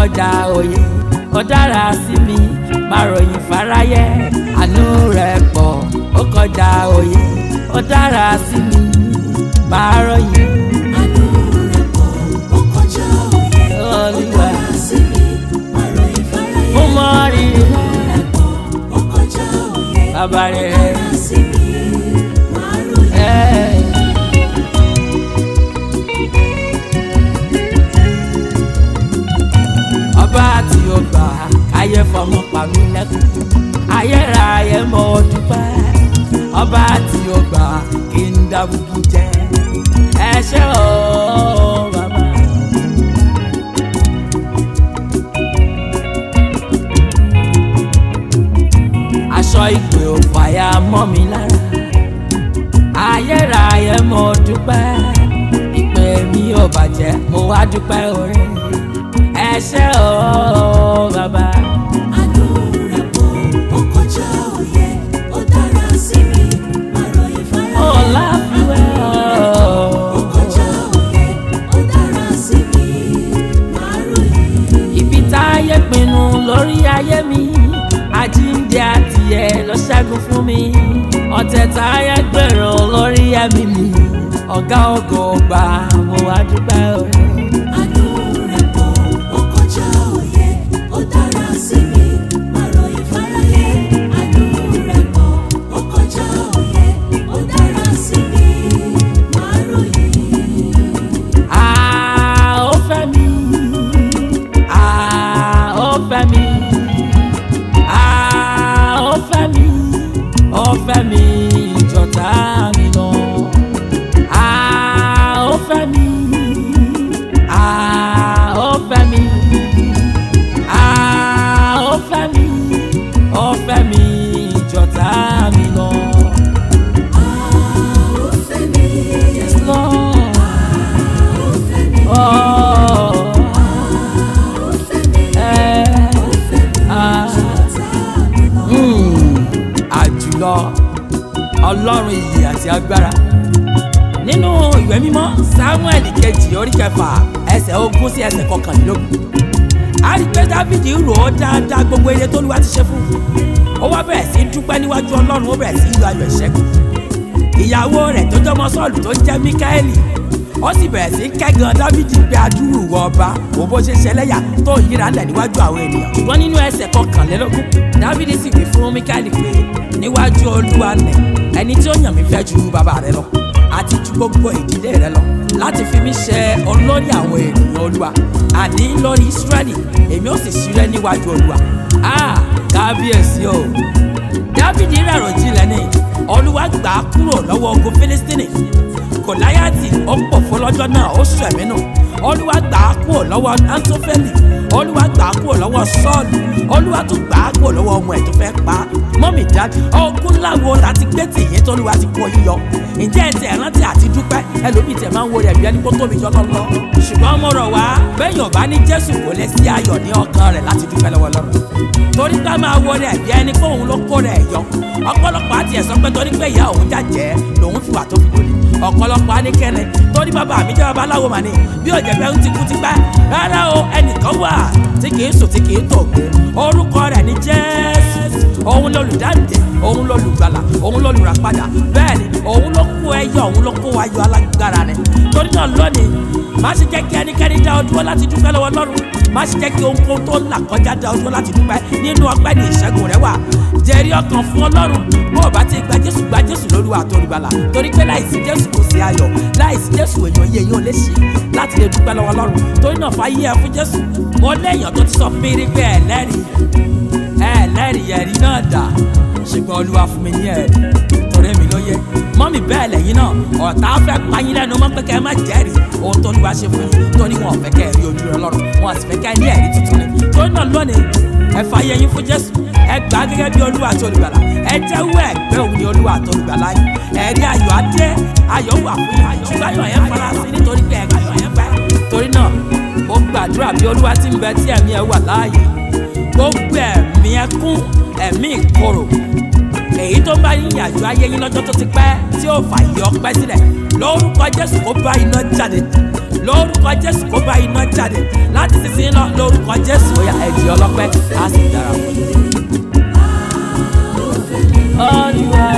kọjá òye ó dára sí mi máa ròyìn fáráyé àánú rẹ̀ pọ̀ ó kọjá òye ó dára sí mi máa ròyìn Àánú rẹ̀ pọ̀, ó kọjá òye. Ó Olúwa. dára sí mi, máa ròyìn fáráyé. fún mọ́rí rẹ̀ pọ̀, ó kọjá òye. bàbá Ó rẹ̀. dára sí mi, máa ròyìn. Ẹ́. ọba tí ó gbà ayé fọmọ pa mí lẹ́kùn ayéra ayé mọ dúpẹ́ ọba tí ó gbà kí n dábùkù jẹ ẹ ṣé o bàbá. aṣọ ìpè ò fàyà mọ́ mi lára ayéra ayé mo dúpẹ́ ìpè mi ò bàjẹ́ mo wá dúpẹ́ oore ẹ ṣé o bàbá. Àánú rẹ̀ pọ̀, ó kọjá òye. Ó dára sí mi, máa ròyìn fáráyé. ó láfiwẹ́ Ó o. kọjá òye. Ó dára sí mi, máa ròyìn. ibi táyé pinnu lórí ayé mi àjíǹde àtìyẹ ló ṣẹ́gun fún mi ọ̀tẹ̀ táyé gbèrò lórí ẹ̀mí mi ọ̀gá ògo gbà mo wá dúpẹ́ oore. Àánú rẹ̀ pọ̀, ó kọjá òye. Ó dára sí mi, máa ròyìn fáráyé. Àánú rẹ̀ pọ̀, ó kọjá òye. Ó dára sí mi, máa ròyìn. Ah, ó fẹ́ mi. Ah, ó fẹ́ mi. Ah, ó fẹ́ mi. Ó fẹ́ mi jọ̀tá mi lọ. Ah, ó fẹ́ mi. Ah, ó fẹ́ mi. Ah, ó fẹ́ mi. Ó fẹ́ mi jọ̀tá mi lọ. Ó fẹ́ mi, Yes, Lord. ó fẹ́ mi, Oh. ó fẹ́ mi, Eh. ó fẹ́ mi, Ah. ṣọ̀tá mi lọ. Mm, àjùlọ ọlọ́run iyì àti agbára nínú ìwé mímọ́ samuel kejì orí kẹfà ẹsẹ̀ ogún sí ẹsẹ̀ kọkànlélógún a rí pé dávidi rò ó dáadáa gbogbo eré tó lùwà ti ṣe fún un ó wá bẹ̀rẹ̀ sí í dúpẹ́ níwájú ọlọ́run ó bẹ̀rẹ̀ sí í yọ ayọ̀ ìṣẹ́gun ìyàwó rẹ̀ tó jọmọ sọ́ọ̀lù tó jẹ́ míkáẹ́lì ó sì bẹ̀rẹ̀ sí í kẹ́gàn dávidi pé adúrú wọ ọba òun bó ṣe ṣẹlẹ́yà tó ń yíra lẹ̀ níwájú àwọn ènìyàn ṣùgbọ́n nínú ẹsẹ̀ kọkànlélógún dávidi sì wí fún míkáẹ́lì pé níwájú olúwa nẹ̀ ẹni tí ó yàn mí fẹ́ ju bàbá rẹ lọ àti ju gbogbo ìdílé rẹ lọ láti fi mí ṣe olórí àwọn ènìyàn olúwa àní lórí israẹli èmi ó sì ṣírẹ́ níwájú olúwa ah kábíyèsí o dávidi rẹ̀rọ jinlẹ̀ ni olúwa gbà á kúrò lọ́wọ́ ogun fílístínì gòláyàtì ó pọ̀ fún lọ́jọ́ náà ó sọ ẹ̀mí nù olúwa gbà á kúrò lọ́wọ́ antófẹ́lì olúwa gbà á kúrò lọ́wọ́ sọ́ọ̀lù olúwa tún gbà á kúrò lọ́wọ́ ọmọ ẹ̀ tó fẹ́ pa á mọ́mì dájú ogun láwo láti gbé tìyín tólúwa ti kó yíyọ ǹjẹ́ ẹ̀ tí ẹ̀ rántí àti dúpẹ́ ẹlòmíì tẹ̀ máa ń wo rẹ̀ bí ẹni kó tóbi jọ lọ́lọ́ ṣùgbọ́n mo rọ̀ wá bẹ́yìn ọ̀bá ní jésù kò lè sí ayọ̀ ní ọkàn rẹ̀ láti dúpẹ́ lọ́wọ́ lọ́rùn torí ká máa wo rẹ̀ bí ẹni pé òun ló kó rẹ̀ yọ ọ̀pọ̀lọpọ̀ àti ẹ̀sọ́ pé torí pé ìyá òun jàjẹ́ lòun fi wà tó fi dòní ọ̀pọ̀lọpọ̀ anikẹ́ni torí bàbá mi jẹ́ babaláwo mà ní bí òjẹ́ pé ń ti kú ti pẹ́ rárá o ẹnìkan wà tí kì í sùn tí kì í tòògùn orúkọ rẹ̀ ní jésù òun lolùdáǹdè òun lolùgbàlà òun lolùràpadà bẹ́ẹ̀ ni òun ló kó ẹyọ òun ló kó ayọ̀ alágbára rẹ̀ torí náà lónìí má ṣe jẹ́ kí ẹnikẹ́ni dá ọ dúró láti dúpẹ́ lọ́wọ́ Ọlọ́run má ṣe jẹ́ kí ohunkóhun tó ń là kọjá dá ọ dúró láti dúpẹ́ nínú ọpẹ́ ní ìṣẹ́gun rẹ wà jẹ́rí ọkàn fún Ọlọ́run bó o bá ti gba Jésù gba Jésù lólúwa àtolùgbàlà torí pé láìsí Jésù kò sí ayọ̀ láìsí Jésù èèyàn yé èèyàn lè ṣe láti lè dúpẹ́ lọ́wọ́ Ọlọ́run torí náà fàyè ẹ fún Jésù mo léèyàn tó ti sọ fún mi rí pé ẹlẹ́rìí ẹlẹ́rìí ẹ̀rí náà dà ṣùgbọ́n Olúwa fún mi ní ẹ̀rí torí mi ló yẹ mọ́mì bẹ́ẹ̀ lẹ́yìn náà ọ̀tá fẹ́ payín lẹ́nu mọ́ pé kẹ́ ẹ má jẹ́rìí ohun tó Olúwa ṣe fún yín torí wọn ò fẹ́ kẹ́ ẹ rí ojú rẹ lọ́rùn wọn sì fẹ́ kẹ́ ẹ ní ẹ̀rí tuntun ni torí náà lónìí ẹ fàyè yín fún Jésù ẹ gbà á gẹ́gẹ́ bí Olúwa àti olùgbàlà ẹ jẹ́wọ́ ẹ̀gbẹ́ òun ni Olúwa àti olùgbàlà yín ẹ̀rí ayọ̀ adé ayọ̀ wà fún yín ṣùgbọ́n ayọ̀ yẹn fara sí nítorí pé ẹ̀ka ayọ̀ yẹn pẹ́ torí náà mo gbàdúrà bí Olúwa ti ń bẹ tí ẹ̀mí ẹ wà láàyè gbogbo ẹ̀mí ẹkún ẹ̀mí ìkorò èyí tó bá yín yàjọ ayé yín lọ́jọ́ tó ti pẹ́ tí ó fà yọ pẹ́ sílẹ̀ lórúkọ Jésù kó bá iná jáde lórúkọ jésù kó bá iná jáde láti sísìn lọ lórúkọ jésù ó yá ẹ̀jẹ̀ ọlọ́pẹ́ á sì dára fún yín. olúwa